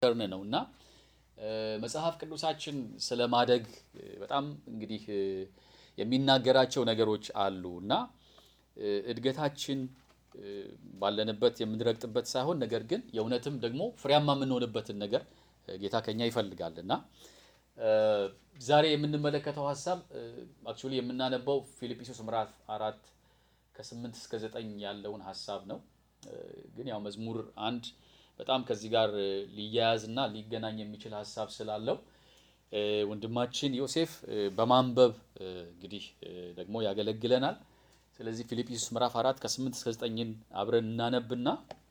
ፓተርን ነው እና መጽሐፍ ቅዱሳችን ስለ ማደግ በጣም እንግዲህ የሚናገራቸው ነገሮች አሉ እና እድገታችን ባለንበት የምንረግጥበት ሳይሆን ነገር ግን የእውነትም ደግሞ ፍሬያማ የምንሆንበትን ነገር ጌታ ከኛ ይፈልጋል እና ዛሬ የምንመለከተው ሀሳብ አክቹዋሊ የምናነባው ፊልጵስዩስ ምዕራፍ አራት ከስምንት እስከ ዘጠኝ ያለውን ሀሳብ ነው። ግን ያው መዝሙር አንድ በጣም ከዚህ ጋር ሊያያዝ እና ሊገናኝ የሚችል ሀሳብ ስላለው ወንድማችን ዮሴፍ በማንበብ እንግዲህ ደግሞ ያገለግለናል። ስለዚህ ፊልጵስዩስ ምዕራፍ አራት ከስምንት እስከ ዘጠኝን አብረን እናነብና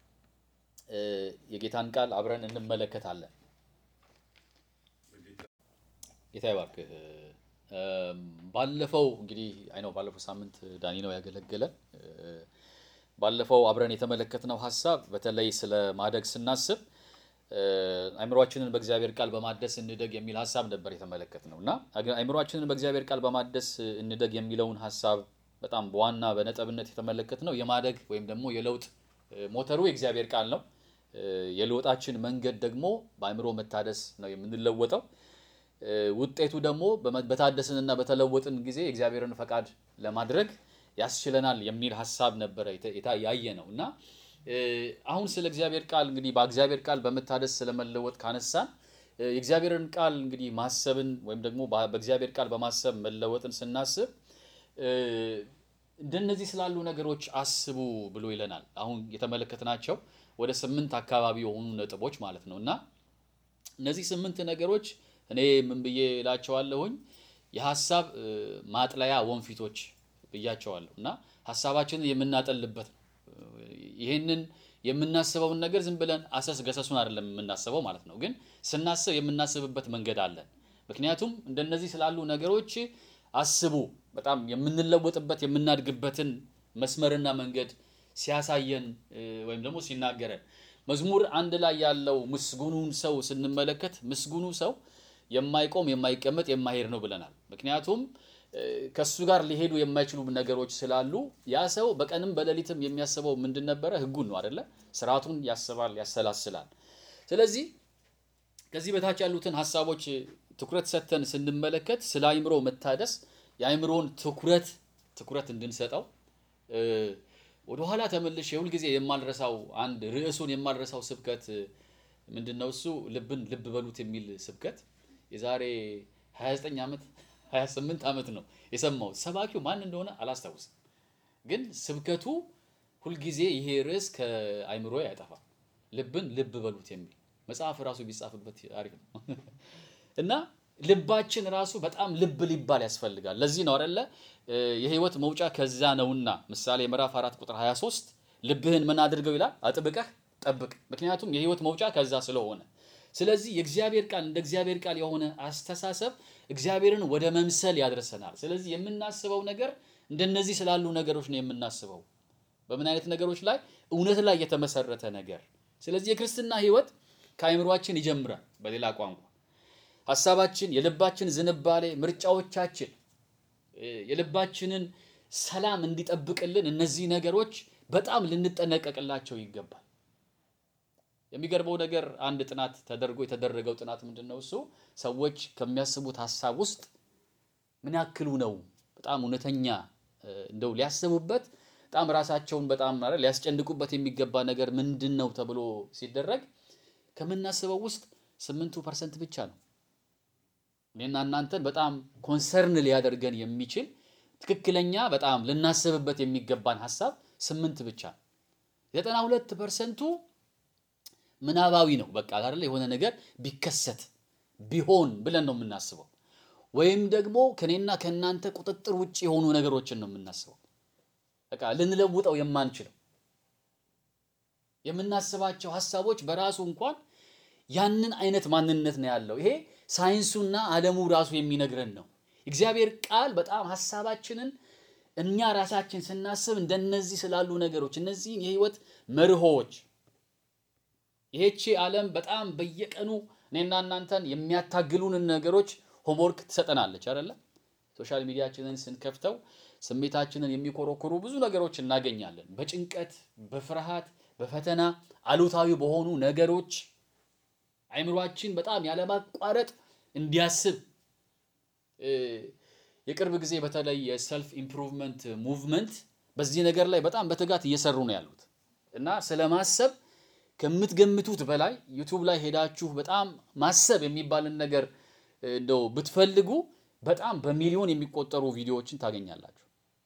የጌታን ቃል አብረን እንመለከታለን። ጌታ ይባርክህ። ባለፈው እንግዲህ አይ ነው ባለፈው ሳምንት ዳኒ ነው ያገለገለን። ባለፈው አብረን የተመለከትነው ሀሳብ በተለይ ስለ ማደግ ስናስብ አእምሯችንን በእግዚአብሔር ቃል በማደስ እንደግ የሚል ሀሳብ ነበር የተመለከትነው እና አእምሯችንን በእግዚአብሔር ቃል በማደስ እንደግ የሚለውን ሀሳብ በጣም በዋና በነጥብነት የተመለከትነው የማደግ ወይም ደግሞ የለውጥ ሞተሩ የእግዚአብሔር ቃል ነው። የለውጣችን መንገድ ደግሞ በአእምሮ መታደስ ነው የምንለወጠው። ውጤቱ ደግሞ በታደስንና በተለወጥን ጊዜ የእግዚአብሔርን ፈቃድ ለማድረግ ያስችለናል የሚል ሀሳብ ነበረ ያየ ነው እና አሁን ስለ እግዚአብሔር ቃል እንግዲህ በእግዚአብሔር ቃል በመታደስ ስለመለወጥ ካነሳን የእግዚአብሔርን ቃል እንግዲህ ማሰብን ወይም ደግሞ በእግዚአብሔር ቃል በማሰብ መለወጥን ስናስብ እንደነዚህ ስላሉ ነገሮች አስቡ ብሎ ይለናል። አሁን የተመለከትናቸው ወደ ስምንት አካባቢ የሆኑ ነጥቦች ማለት ነው እና እነዚህ ስምንት ነገሮች እኔ ምን ብዬ እላቸዋለሁኝ የሀሳብ ማጥለያ ወንፊቶች ብያቸዋለሁ እና ሀሳባችንን የምናጠልበት ነው። ይህንን የምናስበውን ነገር ዝም ብለን አሰስ ገሰሱን አይደለም የምናስበው ማለት ነው። ግን ስናስብ የምናስብበት መንገድ አለን። ምክንያቱም እንደነዚህ ስላሉ ነገሮች አስቡ በጣም የምንለወጥበት የምናድግበትን መስመርና መንገድ ሲያሳየን ወይም ደግሞ ሲናገረን መዝሙር አንድ ላይ ያለው ምስጉኑን ሰው ስንመለከት ምስጉኑ ሰው የማይቆም የማይቀመጥ የማይሄድ ነው ብለናል። ምክንያቱም ከሱ ጋር ሊሄዱ የማይችሉ ነገሮች ስላሉ ያ ሰው በቀንም በሌሊትም የሚያስበው ምንድን ነበረ? ሕጉን ነው አደለ? ስርዓቱን ያስባል፣ ያሰላስላል። ስለዚህ ከዚህ በታች ያሉትን ሀሳቦች ትኩረት ሰጥተን ስንመለከት ስለ አእምሮ መታደስ የአእምሮን ትኩረት ትኩረት እንድንሰጠው ወደኋላ ተመልሼ የሁልጊዜ የማልረሳው አንድ ርዕሱን የማልረሳው ስብከት ምንድን ነው? እሱ ልብን ልብ በሉት የሚል ስብከት የዛሬ 29 ዓመት 28 ዓመት ነው የሰማሁት። ሰባኪው ማን እንደሆነ አላስታውስም፣ ግን ስብከቱ ሁልጊዜ ይሄ ርዕስ ከአእምሮ አይጠፋም። ልብን ልብ በሉት የሚል መጽሐፍ ራሱ ቢጻፍበት አሪፍ ነው እና ልባችን ራሱ በጣም ልብ ሊባል ያስፈልጋል። ለዚህ ነው አይደለ የህይወት መውጫ ከዛ ነውና ምሳሌ ምዕራፍ 4 ቁጥር 23 ልብህን ምን አድርገው ይላል አጥብቀህ ጠብቅ፣ ምክንያቱም የህይወት መውጫ ከዛ ስለሆነ። ስለዚህ የእግዚአብሔር ቃል እንደ እግዚአብሔር ቃል የሆነ አስተሳሰብ እግዚአብሔርን ወደ መምሰል ያደርሰናል። ስለዚህ የምናስበው ነገር እንደነዚህ ስላሉ ነገሮች ነው የምናስበው። በምን አይነት ነገሮች ላይ? እውነት ላይ የተመሰረተ ነገር። ስለዚህ የክርስትና ህይወት ከአእምሯችን ይጀምራል። በሌላ ቋንቋ ሀሳባችን፣ የልባችን ዝንባሌ፣ ምርጫዎቻችን የልባችንን ሰላም እንዲጠብቅልን እነዚህ ነገሮች በጣም ልንጠነቀቅላቸው ይገባል። የሚገርመው ነገር አንድ ጥናት ተደርጎ የተደረገው ጥናት ምንድን ነው? እሱ ሰዎች ከሚያስቡት ሀሳብ ውስጥ ምን ያክሉ ነው በጣም እውነተኛ እንደው ሊያስቡበት በጣም ራሳቸውን በጣም ማለት ሊያስጨንቁበት የሚገባ ነገር ምንድን ነው ተብሎ ሲደረግ ከምናስበው ውስጥ ስምንቱ ፐርሰንት ብቻ ነው እኔና እናንተን በጣም ኮንሰርን ሊያደርገን የሚችል ትክክለኛ በጣም ልናስብበት የሚገባን ሀሳብ ስምንት ብቻ ነው። ዘጠና ሁለት ፐርሰንቱ ምናባዊ ነው። በቃ አይደለ የሆነ ነገር ቢከሰት ቢሆን ብለን ነው የምናስበው፣ ወይም ደግሞ ከኔና ከእናንተ ቁጥጥር ውጭ የሆኑ ነገሮችን ነው የምናስበው። በቃ ልንለውጠው የማንችለው የምናስባቸው ሀሳቦች በራሱ እንኳን ያንን አይነት ማንነት ነው ያለው። ይሄ ሳይንሱና ዓለሙ ራሱ የሚነግረን ነው። እግዚአብሔር ቃል በጣም ሀሳባችንን እኛ ራሳችን ስናስብ እንደነዚህ ስላሉ ነገሮች እነዚህን የህይወት መርሆዎች ይሄቺ ዓለም በጣም በየቀኑ እኔና እናንተን የሚያታግሉንን ነገሮች ሆምወርክ ትሰጠናለች አይደለ? ሶሻል ሚዲያችንን ስንከፍተው ስሜታችንን የሚኮረኩሩ ብዙ ነገሮች እናገኛለን። በጭንቀት፣ በፍርሃት፣ በፈተና አሉታዊ በሆኑ ነገሮች አይምሯችን በጣም ያለማቋረጥ እንዲያስብ የቅርብ ጊዜ በተለይ የሰልፍ ኢምፕሩቭመንት ሙቭመንት በዚህ ነገር ላይ በጣም በትጋት እየሰሩ ነው ያሉት እና ስለ ማሰብ ከምትገምቱት በላይ ዩቱብ ላይ ሄዳችሁ በጣም ማሰብ የሚባልን ነገር እንደው ብትፈልጉ በጣም በሚሊዮን የሚቆጠሩ ቪዲዮዎችን ታገኛላችሁ።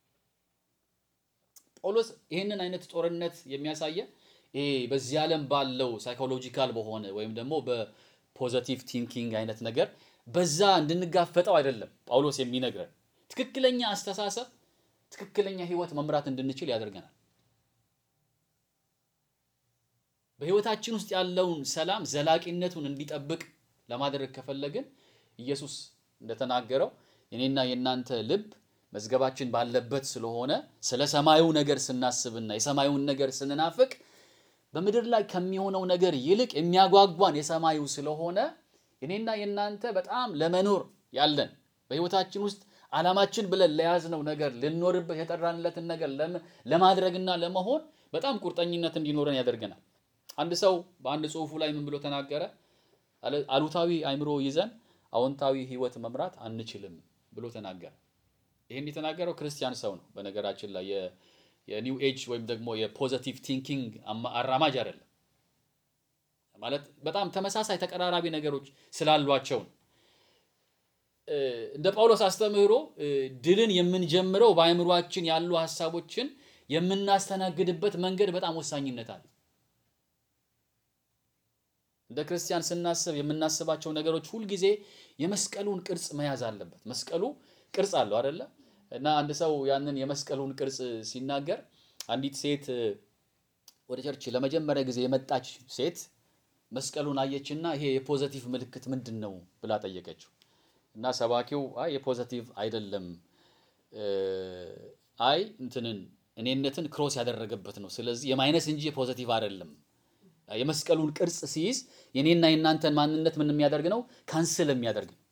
ጳውሎስ ይህንን አይነት ጦርነት የሚያሳየ ይሄ በዚህ ዓለም ባለው ሳይኮሎጂካል በሆነ ወይም ደግሞ በፖዘቲቭ ቲንኪንግ አይነት ነገር በዛ እንድንጋፈጠው አይደለም ጳውሎስ የሚነግረን። ትክክለኛ አስተሳሰብ፣ ትክክለኛ ህይወት መምራት እንድንችል ያደርገናል። በህይወታችን ውስጥ ያለውን ሰላም ዘላቂነቱን እንዲጠብቅ ለማድረግ ከፈለግን ኢየሱስ እንደተናገረው የኔና የእናንተ ልብ መዝገባችን ባለበት ስለሆነ ስለ ሰማዩ ነገር ስናስብና የሰማዩን ነገር ስንናፍቅ በምድር ላይ ከሚሆነው ነገር ይልቅ የሚያጓጓን የሰማዩ ስለሆነ የኔና የእናንተ በጣም ለመኖር ያለን በህይወታችን ውስጥ ዓላማችን ብለን ለያዝነው ነገር ልንኖርበት የጠራንለትን ነገር ለማድረግና ለመሆን በጣም ቁርጠኝነት እንዲኖረን ያደርገናል። አንድ ሰው በአንድ ጽሑፉ ላይ ምን ብሎ ተናገረ? አሉታዊ አእምሮ ይዘን አዎንታዊ ህይወት መምራት አንችልም ብሎ ተናገረ። ይህን የተናገረው ክርስቲያን ሰው ነው። በነገራችን ላይ የኒው ኤጅ ወይም ደግሞ የፖዘቲቭ ቲንኪንግ አራማጅ አይደለም። ማለት በጣም ተመሳሳይ ተቀራራቢ ነገሮች ስላሏቸው ነው። እንደ ጳውሎስ አስተምህሮ ድልን የምንጀምረው በአእምሯችን ያሉ ሀሳቦችን የምናስተናግድበት መንገድ በጣም ወሳኝነት አለ። እንደ ክርስቲያን ስናስብ የምናስባቸው ነገሮች ሁልጊዜ የመስቀሉን ቅርጽ መያዝ አለበት። መስቀሉ ቅርጽ አለው አይደለ? እና አንድ ሰው ያንን የመስቀሉን ቅርጽ ሲናገር አንዲት ሴት ወደ ቸርች ለመጀመሪያ ጊዜ የመጣች ሴት መስቀሉን አየችና ይሄ የፖዘቲቭ ምልክት ምንድን ነው ብላ ጠየቀችው። እና ሰባኪው አይ የፖዘቲቭ አይደለም፣ አይ እንትንን እኔነትን ክሮስ ያደረገበት ነው። ስለዚህ የማይነስ እንጂ የፖዘቲቭ አይደለም። የመስቀሉን ቅርጽ ሲይዝ የኔና የእናንተን ማንነት ምን የሚያደርግ ነው? ካንስል የሚያደርግ ነው።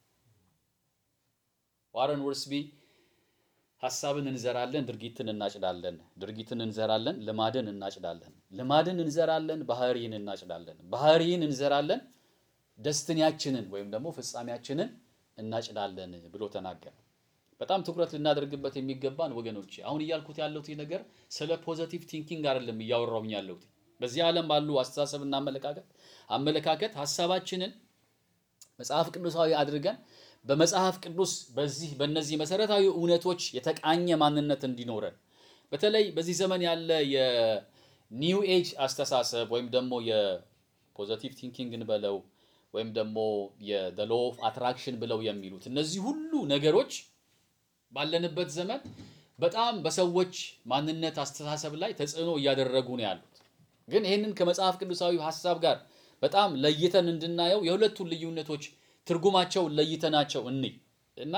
ዋረን ወርስቢ ሀሳብን እንዘራለን፣ ድርጊትን እናጭዳለን። ድርጊትን እንዘራለን፣ ልማድን እናጭዳለን። ልማድን እንዘራለን፣ ባህሪን እናጭዳለን። ባህሪን እንዘራለን፣ ደስትንያችንን ወይም ደግሞ ፍጻሜያችንን እናጭዳለን ብሎ ተናገረ። በጣም ትኩረት ልናደርግበት የሚገባን ወገኖች፣ አሁን እያልኩት ያለሁት ነገር ስለ ፖዘቲቭ ቲንኪንግ አይደለም እያወራሁኝ ያለሁት በዚህ ዓለም ባሉ አስተሳሰብና አመለካከት አመለካከት ሀሳባችንን መጽሐፍ ቅዱሳዊ አድርገን በመጽሐፍ ቅዱስ በዚህ በእነዚህ መሰረታዊ እውነቶች የተቃኘ ማንነት እንዲኖረን በተለይ በዚህ ዘመን ያለ የኒው ኤጅ አስተሳሰብ ወይም ደግሞ የፖዘቲቭ ቲንኪንግ እንበለው ወይም ደግሞ የደ ሎ ኦፍ አትራክሽን ብለው የሚሉት እነዚህ ሁሉ ነገሮች ባለንበት ዘመን በጣም በሰዎች ማንነት አስተሳሰብ ላይ ተጽዕኖ እያደረጉ ነው ያሉት። ግን ይህንን ከመጽሐፍ ቅዱሳዊ ሀሳብ ጋር በጣም ለይተን እንድናየው የሁለቱን ልዩነቶች ትርጉማቸውን ለይተናቸው እንይ እና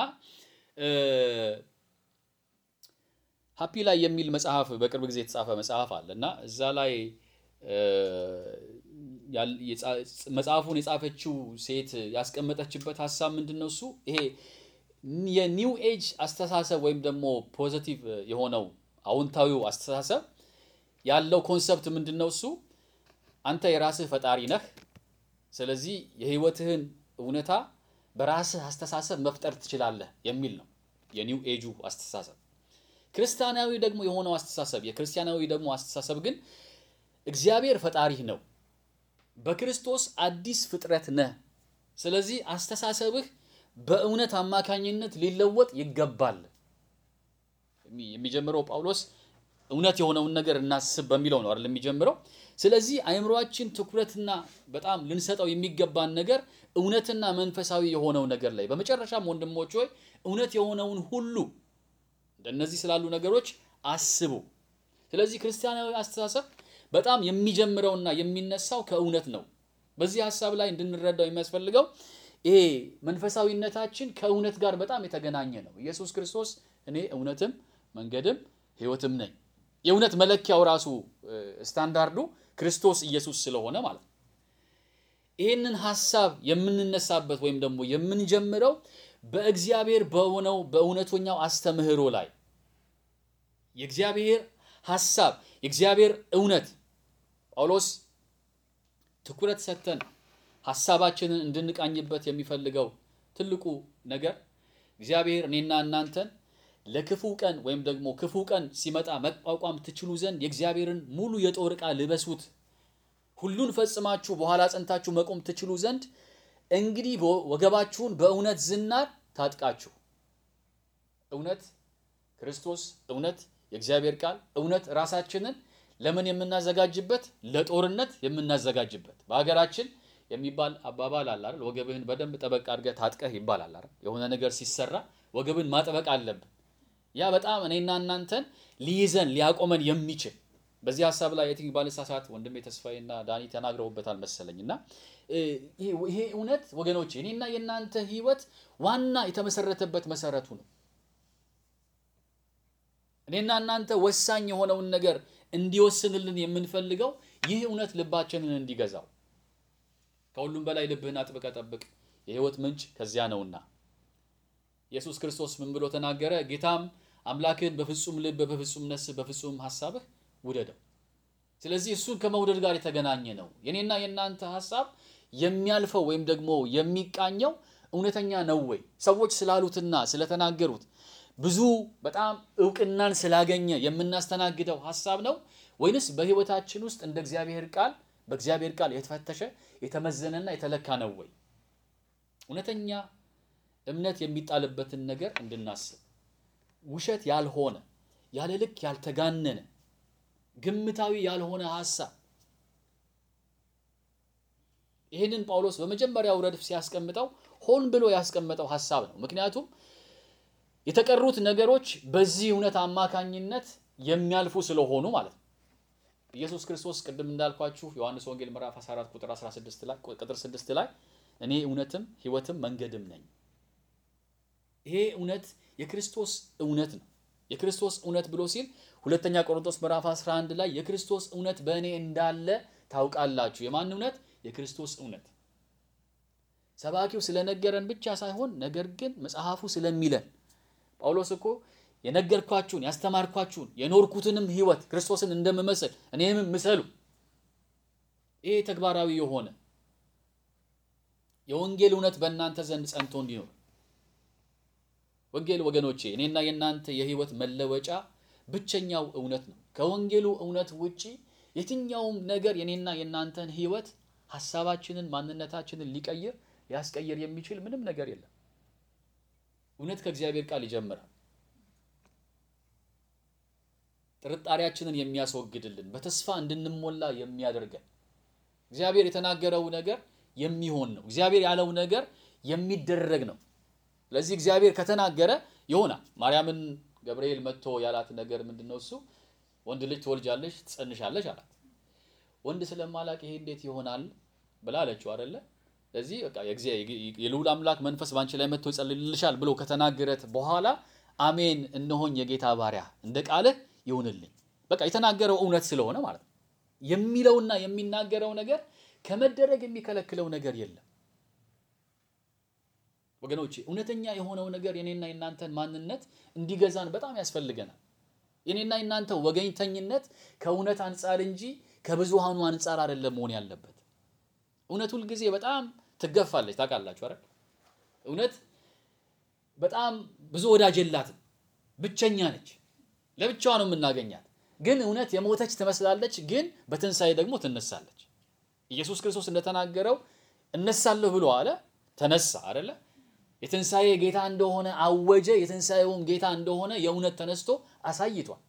ሀፒ ላይ የሚል መጽሐፍ በቅርብ ጊዜ የተጻፈ መጽሐፍ አለ እና እዛ ላይ መጽሐፉን የጻፈችው ሴት ያስቀመጠችበት ሀሳብ ምንድን ነው? እሱ ይሄ የኒው ኤጅ አስተሳሰብ ወይም ደግሞ ፖዘቲቭ የሆነው አዎንታዊው አስተሳሰብ ያለው ኮንሰፕት ምንድን ነው? እሱ አንተ የራስህ ፈጣሪ ነህ። ስለዚህ የህይወትህን እውነታ በራስህ አስተሳሰብ መፍጠር ትችላለህ የሚል ነው የኒው ኤጁ አስተሳሰብ። ክርስቲያናዊ ደግሞ የሆነው አስተሳሰብ የክርስቲያናዊ ደግሞ አስተሳሰብ ግን እግዚአብሔር ፈጣሪህ ነው፣ በክርስቶስ አዲስ ፍጥረት ነህ። ስለዚህ አስተሳሰብህ በእውነት አማካኝነት ሊለወጥ ይገባል። የሚጀምረው ጳውሎስ እውነት የሆነውን ነገር እናስብ በሚለው ነው አይደል የሚጀምረው። ስለዚህ አእምሯችን ትኩረትና በጣም ልንሰጠው የሚገባን ነገር እውነትና መንፈሳዊ የሆነው ነገር ላይ በመጨረሻም ወንድሞች ሆይ እውነት የሆነውን ሁሉ እንደነዚህ ስላሉ ነገሮች አስቡ። ስለዚህ ክርስቲያናዊ አስተሳሰብ በጣም የሚጀምረውና የሚነሳው ከእውነት ነው። በዚህ ሀሳብ ላይ እንድንረዳው የሚያስፈልገው ይሄ መንፈሳዊነታችን ከእውነት ጋር በጣም የተገናኘ ነው። ኢየሱስ ክርስቶስ እኔ እውነትም መንገድም ሕይወትም ነኝ የእውነት መለኪያው ራሱ ስታንዳርዱ ክርስቶስ ኢየሱስ ስለሆነ ማለት ነው። ይህንን ሀሳብ የምንነሳበት ወይም ደግሞ የምንጀምረው በእግዚአብሔር በሆነው በእውነተኛው አስተምህሮ ላይ የእግዚአብሔር ሀሳብ የእግዚአብሔር እውነት ጳውሎስ ትኩረት ሰጥተን ሀሳባችንን እንድንቃኝበት የሚፈልገው ትልቁ ነገር እግዚአብሔር እኔና እናንተን ለክፉ ቀን ወይም ደግሞ ክፉ ቀን ሲመጣ መቋቋም ትችሉ ዘንድ የእግዚአብሔርን ሙሉ የጦር ዕቃ ልበሱት፣ ሁሉን ፈጽማችሁ በኋላ ጸንታችሁ መቆም ትችሉ ዘንድ እንግዲህ ወገባችሁን በእውነት ዝናር ታጥቃችሁ። እውነት ክርስቶስ፣ እውነት የእግዚአብሔር ቃል፣ እውነት ራሳችንን ለምን የምናዘጋጅበት ለጦርነት የምናዘጋጅበት በሀገራችን የሚባል አባባል አለ አይደል? ወገብህን በደንብ ጠበቅ አድርገህ ታጥቀህ ይባላል አይደል? የሆነ ነገር ሲሰራ ወገብን ማጥበቅ አለብን። ያ በጣም እኔና እናንተን ሊይዘን ሊያቆመን የሚችል በዚህ ሀሳብ ላይ የትኝ ባልሳሳት ወንድሜ ተስፋዬና ዳኒ ተናግረውበታል መሰለኝ እና ይሄ እውነት ወገኖች እኔና የእናንተ ህይወት ዋና የተመሰረተበት መሰረቱ ነው። እኔና እናንተ ወሳኝ የሆነውን ነገር እንዲወስንልን የምንፈልገው ይህ እውነት ልባችንን እንዲገዛው ከሁሉም በላይ ልብህን አጥብቀህ ጠብቅ፣ የህይወት ምንጭ ከዚያ ነውና። ኢየሱስ ክርስቶስ ምን ብሎ ተናገረ? ጌታም አምላክህን በፍጹም ልብ፣ በፍጹም ነፍስህ፣ በፍጹም ሐሳብህ ውደደው። ስለዚህ እሱን ከመውደድ ጋር የተገናኘ ነው። የኔና የእናንተ ሐሳብ የሚያልፈው ወይም ደግሞ የሚቃኘው እውነተኛ ነው ወይ ሰዎች ስላሉትና ስለተናገሩት ብዙ በጣም እውቅናን ስላገኘ የምናስተናግደው ሐሳብ ነው ወይንስ በህይወታችን ውስጥ እንደ እግዚአብሔር ቃል በእግዚአብሔር ቃል የተፈተሸ የተመዘነና የተለካ ነው ወይ? እውነተኛ እምነት የሚጣልበትን ነገር እንድናስብ ውሸት ያልሆነ ያለ ልክ ያልተጋነነ ግምታዊ ያልሆነ ሐሳብ ይህንን ጳውሎስ በመጀመሪያው ረድፍ ሲያስቀምጠው ሆን ብሎ ያስቀመጠው ሐሳብ ነው። ምክንያቱም የተቀሩት ነገሮች በዚህ እውነት አማካኝነት የሚያልፉ ስለሆኑ ማለት ነው። ኢየሱስ ክርስቶስ ቅድም እንዳልኳችሁ ዮሐንስ ወንጌል ምዕራፍ 14 ቁጥር 16 ላይ ቁጥር 6 ላይ እኔ እውነትም ሕይወትም መንገድም ነኝ። ይሄ እውነት የክርስቶስ እውነት ነው። የክርስቶስ እውነት ብሎ ሲል ሁለተኛ ቆሮንቶስ ምዕራፍ 11 ላይ የክርስቶስ እውነት በእኔ እንዳለ ታውቃላችሁ። የማን እውነት? የክርስቶስ እውነት። ሰባኪው ስለነገረን ብቻ ሳይሆን ነገር ግን መጽሐፉ ስለሚለን ጳውሎስ እኮ የነገርኳችሁን ያስተማርኳችሁን የኖርኩትንም ሕይወት ክርስቶስን እንደምመስል እኔም ምሰሉ። ይሄ ተግባራዊ የሆነ የወንጌል እውነት በእናንተ ዘንድ ጸንቶ እንዲኖር ወንጌል ወገኖቼ እኔና የእናንተ የሕይወት መለወጫ ብቸኛው እውነት ነው። ከወንጌሉ እውነት ውጪ የትኛውም ነገር የኔና የእናንተን ሕይወት ሐሳባችንን፣ ማንነታችንን ሊቀይር ሊያስቀይር የሚችል ምንም ነገር የለም። እውነት ከእግዚአብሔር ቃል ይጀምራል። ጥርጣሬያችንን የሚያስወግድልን በተስፋ እንድንሞላ የሚያደርገን እግዚአብሔር የተናገረው ነገር የሚሆን ነው። እግዚአብሔር ያለው ነገር የሚደረግ ነው። ስለዚህ እግዚአብሔር ከተናገረ ይሆናል። ማርያምን ገብርኤል መጥቶ ያላት ነገር ምንድን ነው? እሱ ወንድ ልጅ ትወልጃለሽ፣ ትጸንሻለሽ አላት። ወንድ ስለማላቅ ይሄ እንዴት ይሆናል ብላ አለችው አይደለ? ስለዚህ በቃ የልዑል አምላክ መንፈስ ባንቺ ላይ መጥቶ ይጸልልልሻል ብሎ ከተናገረት በኋላ አሜን፣ እነሆኝ የጌታ ባሪያ እንደ ቃልህ ይሁንልኝ። በቃ የተናገረው እውነት ስለሆነ ማለት ነው። የሚለውና የሚናገረው ነገር ከመደረግ የሚከለክለው ነገር የለም። ወገኖቼ እውነተኛ የሆነው ነገር የኔና የናንተን ማንነት እንዲገዛን በጣም ያስፈልገናል። የኔና የናንተ ወገኝተኝነት ከእውነት አንጻር እንጂ ከብዙሃኑ አንጻር አይደለም መሆን ያለበት። እውነት ሁልጊዜ በጣም ትገፋለች። ታውቃላችሁ አይደል? እውነት በጣም ብዙ ወዳጅ የላትም፣ ብቸኛ ነች። ለብቻዋ ነው የምናገኛት። ግን እውነት የሞተች ትመስላለች፣ ግን በትንሣኤ ደግሞ ትነሳለች። ኢየሱስ ክርስቶስ እንደተናገረው እነሳለሁ ብሎ አለ፣ ተነሳ አይደለ? የትንሣኤ ጌታ እንደሆነ አወጀ። የትንሣኤውም ጌታ እንደሆነ የእውነት ተነስቶ አሳይቷል።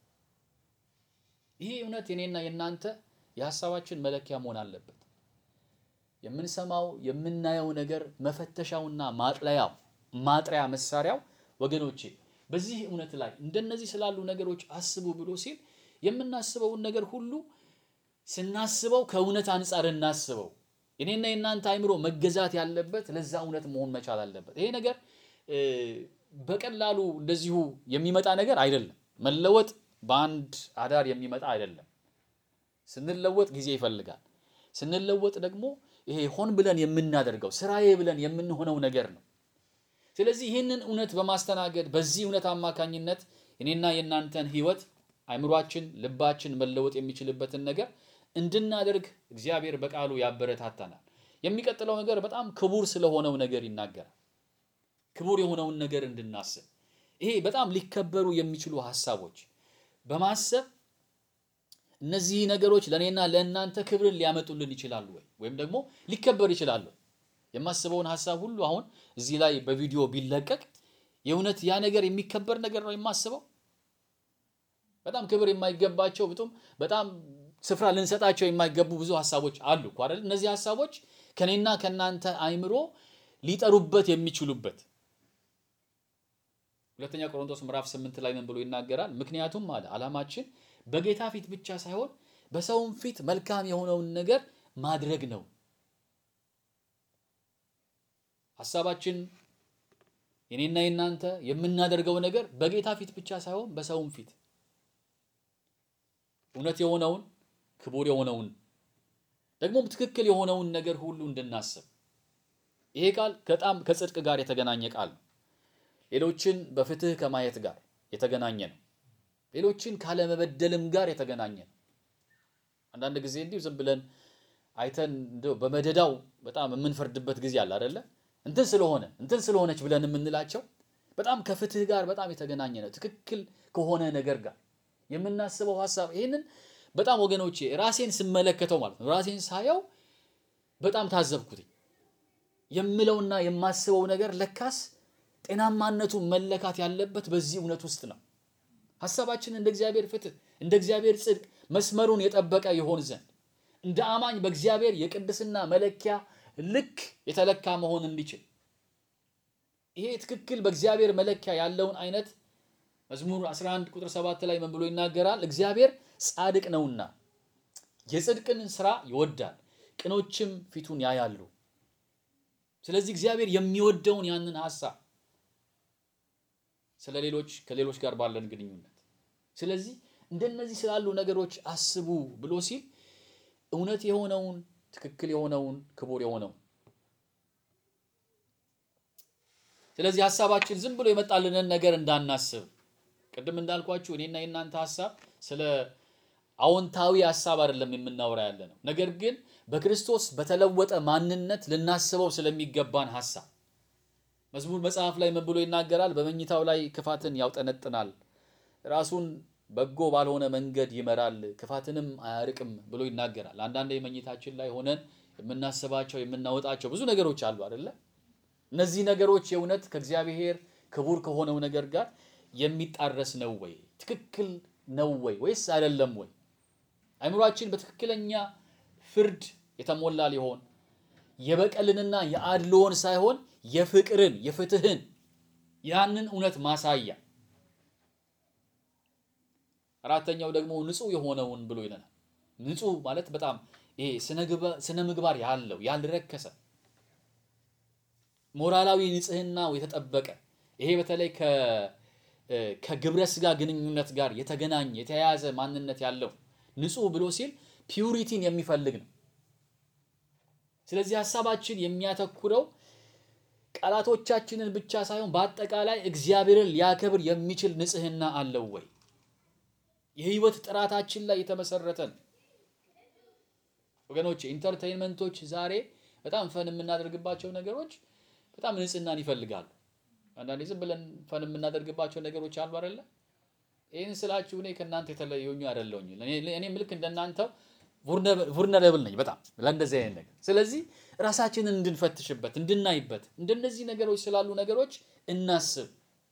ይህ እውነት የኔና የእናንተ የሀሳባችን መለኪያ መሆን አለበት። የምንሰማው የምናየው ነገር መፈተሻውና ማጥለያው ማጥሪያ መሳሪያው ወገኖቼ በዚህ እውነት ላይ እንደነዚህ ስላሉ ነገሮች አስቡ ብሎ ሲል የምናስበውን ነገር ሁሉ ስናስበው ከእውነት አንጻር እናስበው። የኔና የእናንተ አይምሮ መገዛት ያለበት ለዛ እውነት መሆን መቻል አለበት። ይሄ ነገር በቀላሉ እንደዚሁ የሚመጣ ነገር አይደለም። መለወጥ በአንድ አዳር የሚመጣ አይደለም። ስንለወጥ ጊዜ ይፈልጋል። ስንለወጥ ደግሞ ይሄ ሆን ብለን የምናደርገው ስራዬ ብለን የምንሆነው ነገር ነው። ስለዚህ ይህንን እውነት በማስተናገድ በዚህ እውነት አማካኝነት የኔና የእናንተን ሕይወት አይምሯችን፣ ልባችን መለወጥ የሚችልበትን ነገር እንድናደርግ እግዚአብሔር በቃሉ ያበረታታናል። የሚቀጥለው ነገር በጣም ክቡር ስለሆነው ነገር ይናገራል። ክቡር የሆነውን ነገር እንድናስብ ይሄ በጣም ሊከበሩ የሚችሉ ሀሳቦች በማሰብ እነዚህ ነገሮች ለእኔና ለእናንተ ክብርን ሊያመጡልን ይችላሉ ወይ ወይም ደግሞ ሊከበር ይችላሉ። የማስበውን ሀሳብ ሁሉ አሁን እዚህ ላይ በቪዲዮ ቢለቀቅ የእውነት ያ ነገር የሚከበር ነገር ነው የማስበው። በጣም ክብር የማይገባቸው ብጡም በጣም ስፍራ ልንሰጣቸው የማይገቡ ብዙ ሀሳቦች አሉ እኮ አይደል? እነዚህ ሀሳቦች ከኔና ከእናንተ አይምሮ ሊጠሩበት የሚችሉበት ሁለተኛ ቆሮንቶስ ምዕራፍ ስምንት ላይ ምን ብሎ ይናገራል? ምክንያቱም አለ ዓላማችን በጌታ ፊት ብቻ ሳይሆን በሰውም ፊት መልካም የሆነውን ነገር ማድረግ ነው። ሀሳባችን የኔና የናንተ የምናደርገው ነገር በጌታ ፊት ብቻ ሳይሆን በሰውም ፊት እውነት የሆነውን ክቡር የሆነውን ደግሞም ትክክል የሆነውን ነገር ሁሉ እንድናስብ ይሄ ቃል በጣም ከጽድቅ ጋር የተገናኘ ቃል ነው። ሌሎችን በፍትህ ከማየት ጋር የተገናኘ ነው። ሌሎችን ካለመበደልም ጋር የተገናኘ ነው። አንዳንድ ጊዜ እንዲሁ ዝም ብለን አይተን እንደው በመደዳው በጣም የምንፈርድበት ጊዜ አለ አይደለ? እንትን ስለሆነ እንትን ስለሆነች ብለን የምንላቸው በጣም ከፍትህ ጋር በጣም የተገናኘ ነው። ትክክል ከሆነ ነገር ጋር የምናስበው ሀሳብ ይህንን በጣም ወገኖቼ ራሴን ስመለከተው ማለት ነው ራሴን ሳየው በጣም ታዘብኩትኝ። የምለውና የማስበው ነገር ለካስ ጤናማነቱ መለካት ያለበት በዚህ እውነት ውስጥ ነው። ሀሳባችን እንደ እግዚአብሔር ፍትህ፣ እንደ እግዚአብሔር ጽድቅ መስመሩን የጠበቀ ይሆን ዘንድ እንደ አማኝ በእግዚአብሔር የቅድስና መለኪያ ልክ የተለካ መሆን እንዲችል ይሄ ትክክል በእግዚአብሔር መለኪያ ያለውን አይነት መዝሙር 11 ቁጥር 7 ላይ ምን ብሎ ይናገራል? እግዚአብሔር ጻድቅ ነውና የጽድቅን ስራ ይወዳል፣ ቅኖችም ፊቱን ያያሉ። ስለዚህ እግዚአብሔር የሚወደውን ያንን ሀሳብ ስለ ሌሎች ከሌሎች ጋር ባለን ግንኙነት ስለዚህ እንደነዚህ ስላሉ ነገሮች አስቡ ብሎ ሲል እውነት የሆነውን ትክክል የሆነውን ክቡር የሆነውን ስለዚህ ሀሳባችን ዝም ብሎ የመጣልንን ነገር እንዳናስብ ቅድም እንዳልኳችሁ እኔና የእናንተ ሀሳብ ስለ አዎንታዊ ሀሳብ አይደለም የምናወራ ያለ ነው። ነገር ግን በክርስቶስ በተለወጠ ማንነት ልናስበው ስለሚገባን ሀሳብ መዝሙር መጽሐፍ ላይ ምን ብሎ ይናገራል? በመኝታው ላይ ክፋትን ያውጠነጥናል፣ ራሱን በጎ ባልሆነ መንገድ ይመራል፣ ክፋትንም አያርቅም ብሎ ይናገራል። አንዳንድ የመኝታችን ላይ ሆነን የምናስባቸው የምናወጣቸው ብዙ ነገሮች አሉ አይደለ? እነዚህ ነገሮች የእውነት ከእግዚአብሔር ክቡር ከሆነው ነገር ጋር የሚጣረስ ነው ወይ? ትክክል ነው ወይ ወይስ አይደለም ወይ? አይምሯችን በትክክለኛ ፍርድ የተሞላ ሊሆን የበቀልንና የአድልዎን ሳይሆን የፍቅርን የፍትህን ያንን እውነት ማሳያ አራተኛው ደግሞ ንጹህ የሆነውን ብሎ ይለናል። ንጹህ ማለት በጣም ይሄ ስነ ምግባር ያለው ያልረከሰ ሞራላዊ ንጽህናው የተጠበቀ ይሄ በተለይ ከግብረ ስጋ ግንኙነት ጋር የተገናኘ የተያያዘ ማንነት ያለው ንጹህ ብሎ ሲል ፒዩሪቲን የሚፈልግ ነው። ስለዚህ ሀሳባችን የሚያተኩረው ቃላቶቻችንን ብቻ ሳይሆን በአጠቃላይ እግዚአብሔርን ሊያከብር የሚችል ንጽህና አለው ወይ? የህይወት ጥራታችን ላይ የተመሰረተ ነው። ወገኖች ኢንተርቴይንመንቶች ዛሬ በጣም ፈን የምናደርግባቸው ነገሮች በጣም ንጽህናን ይፈልጋሉ። አንዳንዴ ዝም ብለን ፈን የምናደርግባቸው ነገሮች አሉ አይደለ? ይህን ስላችሁ እኔ ከእናንተ የተለየሁኝ አይደለሁኝ። እኔም ልክ እንደናንተው vulnerable ነኝ በጣም ለእንደዚህ አይነት ነገር። ስለዚህ ራሳችንን እንድንፈትሽበት እንድናይበት እንደነዚህ ነገሮች ስላሉ ነገሮች እናስብ።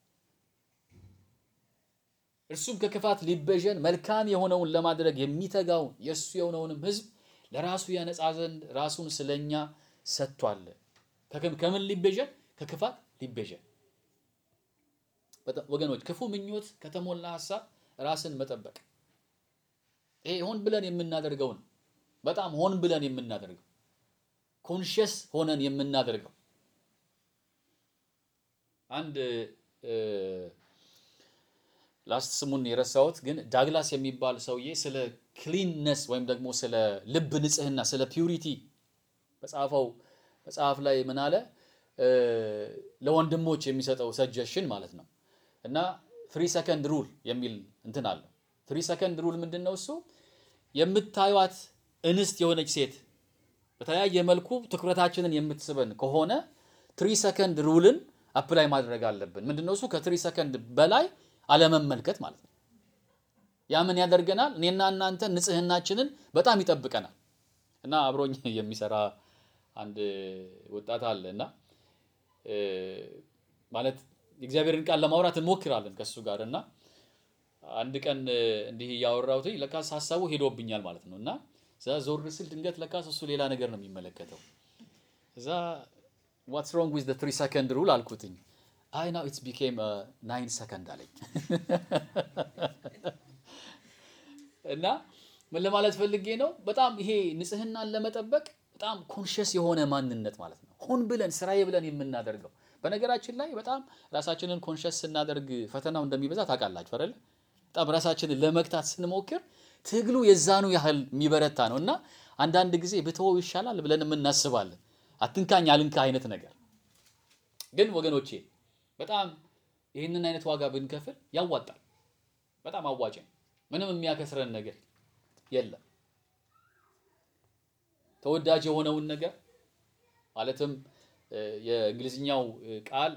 እርሱም ከክፋት ሊቤዠን መልካም የሆነውን ለማድረግ የሚተጋውን የእሱ የሆነውንም ሕዝብ ለራሱ ያነጻ ዘንድ ራሱን ስለኛ ሰጥቷል። ከምን ሊቤዠን? ከክፋት ሊቤዠን። ወገኖች ክፉ ምኞት ከተሞላ ሀሳብ ራስን መጠበቅ ይሄ ሆን ብለን የምናደርገው ነው። በጣም ሆን ብለን የምናደርገው ኮንሽስ ሆነን የምናደርገው አንድ ላስት ስሙን የረሳሁት ግን ዳግላስ የሚባል ሰውዬ ስለ ክሊንነስ ወይም ደግሞ ስለ ልብ ንጽህና ስለ ፒዩሪቲ በጻፈው መጽሐፍ ላይ ምን አለ? ለወንድሞች የሚሰጠው ሰጀሽን ማለት ነው እና ፍሪ ሰከንድ ሩል የሚል እንትን አለው። ፍሪ ሰከንድ ሩል ምንድን ነው? እሱ የምታዩት እንስት የሆነች ሴት በተለያየ መልኩ ትኩረታችንን የምትስበን ከሆነ ትሪ ሰከንድ ሩልን አፕላይ ማድረግ አለብን። ምንድነው እሱ? ከትሪ ሰከንድ በላይ አለመመልከት ማለት ነው። ያ ምን ያደርገናል? እኔና እናንተ ንጽህናችንን በጣም ይጠብቀናል። እና አብሮኝ የሚሰራ አንድ ወጣት አለ እና ማለት የእግዚአብሔርን ቃል ለማውራት እንሞክራለን ከእሱ ጋር እና አንድ ቀን እንዲህ እያወራሁት ለካስ ሀሳቡ ሄዶብኛል ማለት ነው እና እዛ ዞር ስል ድንገት ለካስ እሱ ሌላ ነገር ነው የሚመለከተው። እዛ ዋትስ ሮንግ ዊዝ ትሪ ሰከንድ ሩል አልኩትኝ። አይ ናው ኢትስ ቢኬም ናይን ሰከንድ አለኝ። እና ምን ለማለት ፈልጌ ነው፣ በጣም ይሄ ንጽህናን ለመጠበቅ በጣም ኮንሽስ የሆነ ማንነት ማለት ነው። ሆን ብለን ስራዬ ብለን የምናደርገው በነገራችን ላይ በጣም ራሳችንን ኮንሽስ ስናደርግ ፈተናው እንደሚበዛ ታውቃላችሁ አይደለ? በጣም ራሳችንን ለመግታት ስንሞክር ትግሉ የዛኑ ያህል የሚበረታ ነው እና አንዳንድ ጊዜ ብትወው ይሻላል ብለን የምናስባለን። አትንካኝ አልንካ አይነት ነገር ግን ወገኖቼ በጣም ይህንን አይነት ዋጋ ብንከፍል ያዋጣል። በጣም አዋጭ ነው። ምንም የሚያከስረን ነገር የለም። ተወዳጅ የሆነውን ነገር ማለትም የእንግሊዝኛው ቃል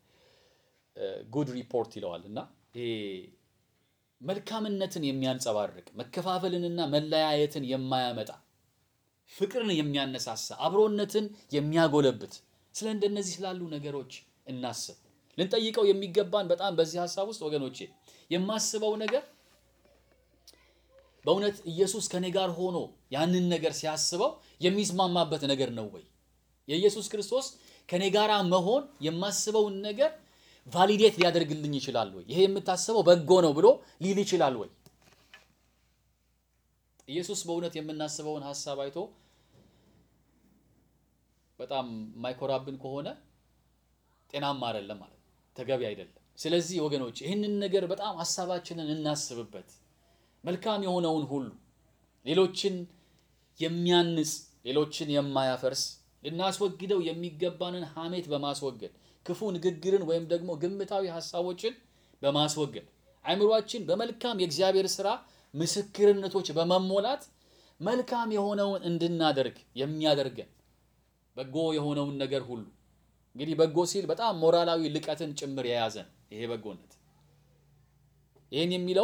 ጉድ ሪፖርት ይለዋል እና ይሄ መልካምነትን የሚያንጸባርቅ መከፋፈልንና መለያየትን የማያመጣ ፍቅርን የሚያነሳሳ አብሮነትን የሚያጎለብት ስለ እንደነዚህ ስላሉ ነገሮች እናስብ። ልንጠይቀው የሚገባን በጣም በዚህ ሀሳብ ውስጥ ወገኖቼ የማስበው ነገር በእውነት ኢየሱስ ከኔ ጋር ሆኖ ያንን ነገር ሲያስበው የሚስማማበት ነገር ነው ወይ? የኢየሱስ ክርስቶስ ከኔ ጋር መሆን የማስበውን ነገር ቫሊዴት ሊያደርግልኝ ይችላል ወይ? ይሄ የምታስበው በጎ ነው ብሎ ሊል ይችላል ወይ? ኢየሱስ በእውነት የምናስበውን ሀሳብ አይቶ በጣም የማይኮራብን ከሆነ ጤናማ አይደለም ማለት ተገቢ አይደለም። ስለዚህ ወገኖች ይህንን ነገር በጣም ሀሳባችንን እናስብበት። መልካም የሆነውን ሁሉ ሌሎችን የሚያንጽ ሌሎችን የማያፈርስ ልናስወግደው የሚገባንን ሐሜት በማስወገድ ክፉ ንግግርን ወይም ደግሞ ግምታዊ ሀሳቦችን በማስወገድ አእምሯችን በመልካም የእግዚአብሔር ስራ ምስክርነቶች በመሞላት መልካም የሆነውን እንድናደርግ የሚያደርገን በጎ የሆነውን ነገር ሁሉ እንግዲህ በጎ ሲል በጣም ሞራላዊ ልቀትን ጭምር የያዘ ነው። ይሄ በጎነት ይህን የሚለው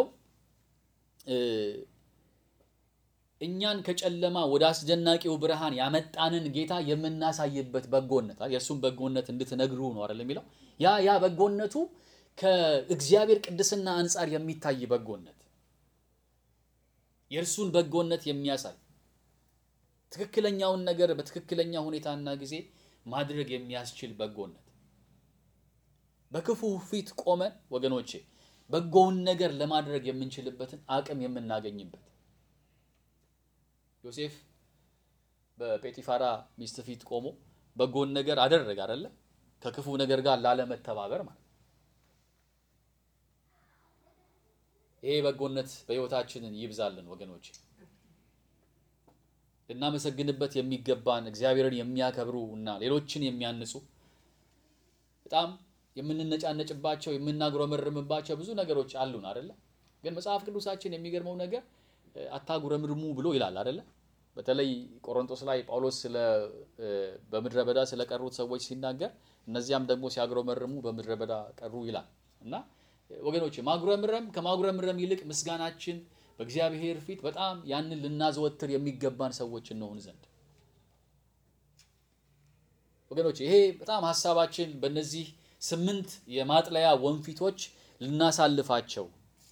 እኛን ከጨለማ ወደ አስደናቂው ብርሃን ያመጣንን ጌታ የምናሳይበት በጎነት የእርሱም በጎነት እንድትነግሩ ነው አይደል የሚለው ያ ያ በጎነቱ ከእግዚአብሔር ቅድስና አንጻር የሚታይ በጎነት የእርሱን በጎነት የሚያሳይ ትክክለኛውን ነገር በትክክለኛ ሁኔታና ጊዜ ማድረግ የሚያስችል በጎነት በክፉ ፊት ቆመን ወገኖቼ በጎውን ነገር ለማድረግ የምንችልበትን አቅም የምናገኝበት ዮሴፍ በጴጢፋራ ሚስት ፊት ቆሞ በጎን ነገር አደረገ አይደለ? ከክፉ ነገር ጋር ላለመተባበር ማለት ነው። ይሄ በጎነት በሕይወታችንን ይብዛልን ወገኖች። ልናመሰግንበት የሚገባን እግዚአብሔርን የሚያከብሩ እና ሌሎችን የሚያንጹ በጣም የምንነጫነጭባቸው የምናጉረመርምባቸው ብዙ ነገሮች አሉን አይደለ? ግን መጽሐፍ ቅዱሳችን የሚገርመው ነገር አታጉረምርሙ ብሎ ይላል አይደለ? በተለይ ቆሮንቶስ ላይ ጳውሎስ ስለ በምድረ በዳ ስለቀሩት ሰዎች ሲናገር እነዚያም ደግሞ ሲያጉረመርሙ በምድረ በዳ ቀሩ ይላል እና ወገኖች ማጉረምረም ከማጉረምረም ይልቅ ምስጋናችን በእግዚአብሔር ፊት በጣም ያንን ልናዘወትር የሚገባን ሰዎች እንሆን ዘንድ ወገኖች ይሄ በጣም ሀሳባችን በእነዚህ ስምንት የማጥለያ ወንፊቶች ልናሳልፋቸው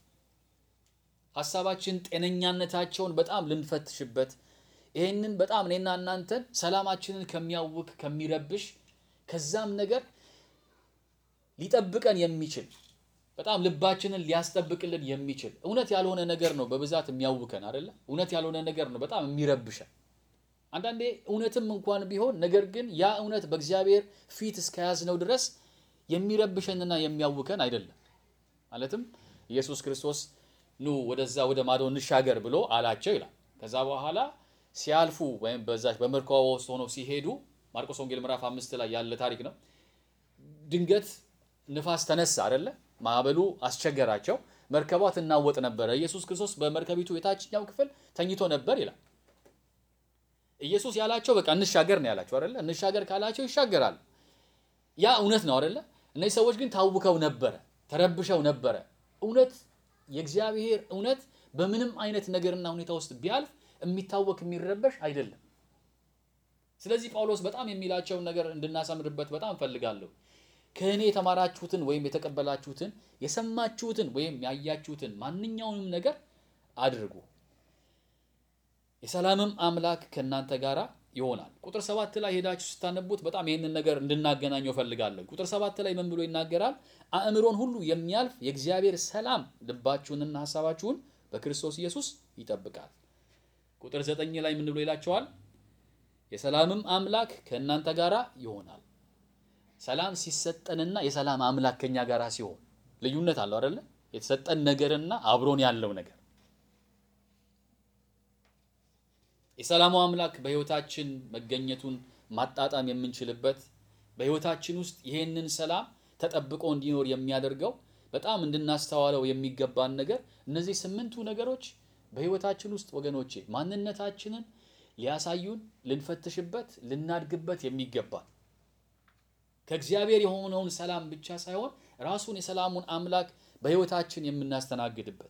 ሀሳባችን ጤነኛነታቸውን በጣም ልንፈትሽበት ይህንን በጣም እኔና እናንተን ሰላማችንን ከሚያውክ ከሚረብሽ ከዛም ነገር ሊጠብቀን የሚችል በጣም ልባችንን ሊያስጠብቅልን የሚችል እውነት ያልሆነ ነገር ነው በብዛት የሚያውከን አይደለ? እውነት ያልሆነ ነገር ነው በጣም የሚረብሸን። አንዳንዴ እውነትም እንኳን ቢሆን ነገር ግን ያ እውነት በእግዚአብሔር ፊት እስከያዝነው ድረስ የሚረብሸንና የሚያውከን አይደለም። ማለትም ኢየሱስ ክርስቶስ ኑ ወደዛ ወደ ማዶ እንሻገር ብሎ አላቸው ይላል። ከዛ በኋላ ሲያልፉ ወይም በዛች በመርከቧ ውስጥ ሆነው ሲሄዱ ማርቆስ ወንጌል ምዕራፍ አምስት ላይ ያለ ታሪክ ነው። ድንገት ንፋስ ተነሳ አይደለ? ማዕበሉ አስቸገራቸው። መርከቧ ትናወጥ ነበረ። ኢየሱስ ክርስቶስ በመርከቢቱ የታችኛው ክፍል ተኝቶ ነበር ይላል። ኢየሱስ ያላቸው በቃ እንሻገር ነው ያላቸው አይደለ? እንሻገር ካላቸው ይሻገራሉ። ያ እውነት ነው አይደለ? እነዚህ ሰዎች ግን ታውከው ነበረ፣ ተረብሸው ነበረ። እውነት የእግዚአብሔር እውነት በምንም አይነት ነገርና ሁኔታ ውስጥ ቢያልፍ የሚታወክ የሚረበሽ አይደለም። ስለዚህ ጳውሎስ በጣም የሚላቸውን ነገር እንድናሰምርበት በጣም እፈልጋለሁ። ከእኔ የተማራችሁትን ወይም የተቀበላችሁትን የሰማችሁትን ወይም ያያችሁትን ማንኛውንም ነገር አድርጉ፣ የሰላምም አምላክ ከእናንተ ጋር ይሆናል። ቁጥር ሰባት ላይ ሄዳችሁ ስታነቡት በጣም ይህንን ነገር እንድናገናኘው እፈልጋለሁ። ቁጥር ሰባት ላይ ምን ብሎ ይናገራል? አእምሮን ሁሉ የሚያልፍ የእግዚአብሔር ሰላም ልባችሁንና ሀሳባችሁን በክርስቶስ ኢየሱስ ይጠብቃል። ቁጥር ዘጠኝ ላይ ምን ብሎ ይላቸዋል? የሰላምም አምላክ ከእናንተ ጋር ይሆናል። ሰላም ሲሰጠንና የሰላም አምላክ ከኛ ጋር ሲሆን ልዩነት አለው አይደለ? የተሰጠን ነገርና አብሮን ያለው ነገር የሰላሙ አምላክ በሕይወታችን መገኘቱን ማጣጣም የምንችልበት በሕይወታችን ውስጥ ይሄንን ሰላም ተጠብቆ እንዲኖር የሚያደርገው በጣም እንድናስተዋለው የሚገባን ነገር እነዚህ ስምንቱ ነገሮች በሕይወታችን ውስጥ ወገኖቼ ማንነታችንን ሊያሳዩን ልንፈትሽበት ልናድግበት የሚገባል ከእግዚአብሔር የሆነውን ሰላም ብቻ ሳይሆን ራሱን የሰላሙን አምላክ በሕይወታችን የምናስተናግድበት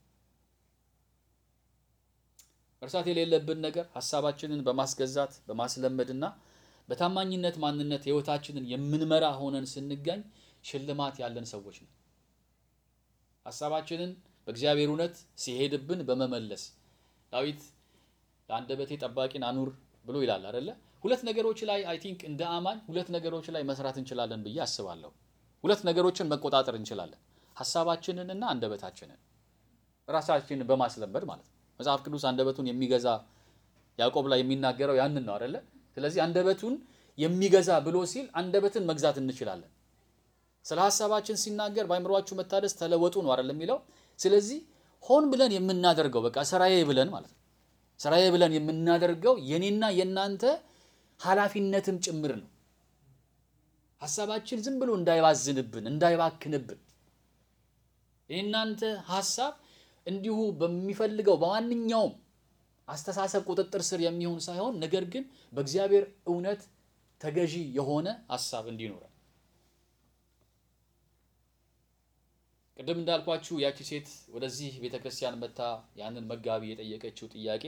መርሳት የሌለብን ነገር ሀሳባችንን በማስገዛት በማስለመድና በታማኝነት ማንነት ሕይወታችንን የምንመራ ሆነን ስንገኝ ሽልማት ያለን ሰዎች ነው። ሀሳባችንን በእግዚአብሔር እውነት ሲሄድብን በመመለስ ዳዊት ለአንደበቴ ጠባቂን አኑር ብሎ ይላል አይደለ? ሁለት ነገሮች ላይ አይ ቲንክ እንደ አማኝ ሁለት ነገሮች ላይ መስራት እንችላለን ብዬ አስባለሁ። ሁለት ነገሮችን መቆጣጠር እንችላለን፣ ሀሳባችንን እና አንደበታችንን ራሳችንን በማስለመድ ማለት ነው። መጽሐፍ ቅዱስ አንደበቱን የሚገዛ ያዕቆብ ላይ የሚናገረው ያንን ነው አይደለ? ስለዚህ አንደበቱን የሚገዛ ብሎ ሲል አንደበትን መግዛት እንችላለን። ስለ ሀሳባችን ሲናገር በአይምሯችሁ መታደስ ተለወጡ ነው አይደል የሚለው። ስለዚህ ሆን ብለን የምናደርገው በቃ ስራዬ ብለን ማለት ነው ስራዬ ብለን የምናደርገው የኔና የእናንተ ኃላፊነትም ጭምር ነው። ሀሳባችን ዝም ብሎ እንዳይባዝንብን እንዳይባክንብን የእናንተ ሀሳብ እንዲሁ በሚፈልገው በማንኛውም አስተሳሰብ ቁጥጥር ስር የሚሆን ሳይሆን ነገር ግን በእግዚአብሔር እውነት ተገዢ የሆነ ሀሳብ እንዲኖረን ቅድም እንዳልኳችሁ ያቺ ሴት ወደዚህ ቤተ ክርስቲያን መታ ያንን መጋቢ የጠየቀችው ጥያቄ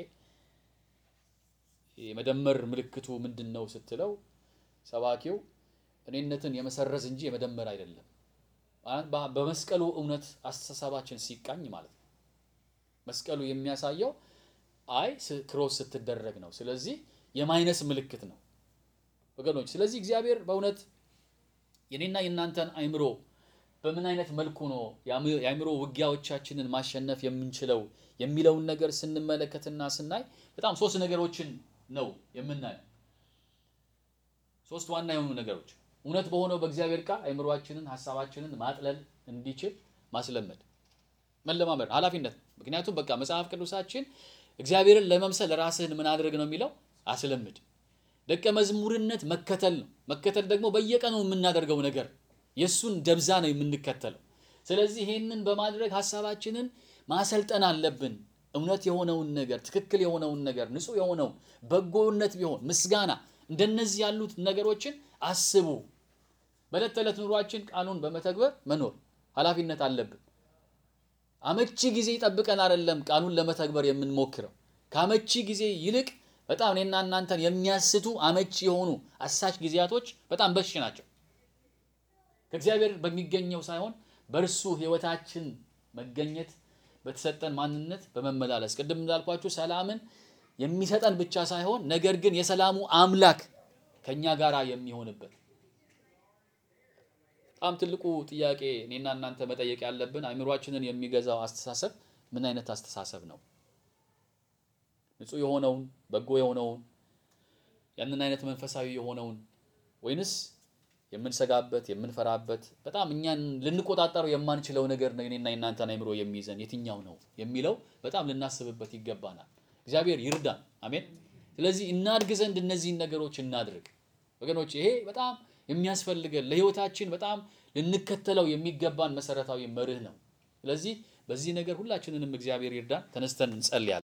የመደመር ምልክቱ ምንድን ነው ስትለው ሰባኪው እኔነትን የመሰረዝ እንጂ የመደመር አይደለም። በመስቀሉ እውነት አስተሳሰባችን ሲቃኝ ማለት ነው። መስቀሉ የሚያሳየው አይ ክሮስ ስትደረግ ነው። ስለዚህ የማይነስ ምልክት ነው ወገኖች። ስለዚህ እግዚአብሔር በእውነት የኔና የእናንተን አይምሮ በምን አይነት መልኩ ነው የአእምሮ ውጊያዎቻችንን ማሸነፍ የምንችለው የሚለውን ነገር ስንመለከትና ስናይ በጣም ሶስት ነገሮችን ነው የምናየው። ሶስት ዋና የሆኑ ነገሮች እውነት በሆነው በእግዚአብሔር ቃል አእምሮአችንን ሀሳባችንን ማጥለል እንዲችል ማስለመድ፣ መለማመድ ኃላፊነት ነው። ምክንያቱም በቃ መጽሐፍ ቅዱሳችን እግዚአብሔርን ለመምሰል ራስህን ምን አድርግ ነው የሚለው አስለምድ። ደቀ መዝሙርነት መከተል ነው። መከተል ደግሞ በየቀኑ የምናደርገው ነገር የእሱን ደብዛ ነው የምንከተለው። ስለዚህ ይሄንን በማድረግ ሀሳባችንን ማሰልጠን አለብን። እውነት የሆነውን ነገር፣ ትክክል የሆነውን ነገር፣ ንጹሕ የሆነውን በጎነት ቢሆን ምስጋና፣ እንደነዚህ ያሉት ነገሮችን አስቡ። በዕለት ተዕለት ኑሯችን ቃሉን በመተግበር መኖር ኃላፊነት አለብን። አመቺ ጊዜ ይጠብቀን አይደለም ቃሉን ለመተግበር የምንሞክረው። ከአመቺ ጊዜ ይልቅ በጣም እኔና እናንተን የሚያስቱ አመቺ የሆኑ አሳች ጊዜያቶች በጣም በሽ ናቸው። ከእግዚአብሔር በሚገኘው ሳይሆን በእርሱ ሕይወታችን መገኘት በተሰጠን ማንነት በመመላለስ ቅድም እንዳልኳችሁ ሰላምን የሚሰጠን ብቻ ሳይሆን ነገር ግን የሰላሙ አምላክ ከኛ ጋር የሚሆንበት በጣም ትልቁ ጥያቄ እኔና እናንተ መጠየቅ ያለብን አእምሯችንን የሚገዛው አስተሳሰብ ምን አይነት አስተሳሰብ ነው? ንጹሕ የሆነውን በጎ የሆነውን ያንን አይነት መንፈሳዊ የሆነውን ወይንስ የምንሰጋበት የምንፈራበት በጣም እኛን ልንቆጣጠረው የማንችለው ነገር ነው የኔና የእናንተን አእምሮ የሚይዘን የትኛው ነው የሚለው በጣም ልናስብበት ይገባናል። እግዚአብሔር ይርዳን። አሜን። ስለዚህ እናድግ ዘንድ እነዚህን ነገሮች እናድርግ ወገኖች። ይሄ በጣም የሚያስፈልገን ለሕይወታችን በጣም ልንከተለው የሚገባን መሰረታዊ መርህ ነው። ስለዚህ በዚህ ነገር ሁላችንንም እግዚአብሔር ይርዳን። ተነስተን እንጸልያለን።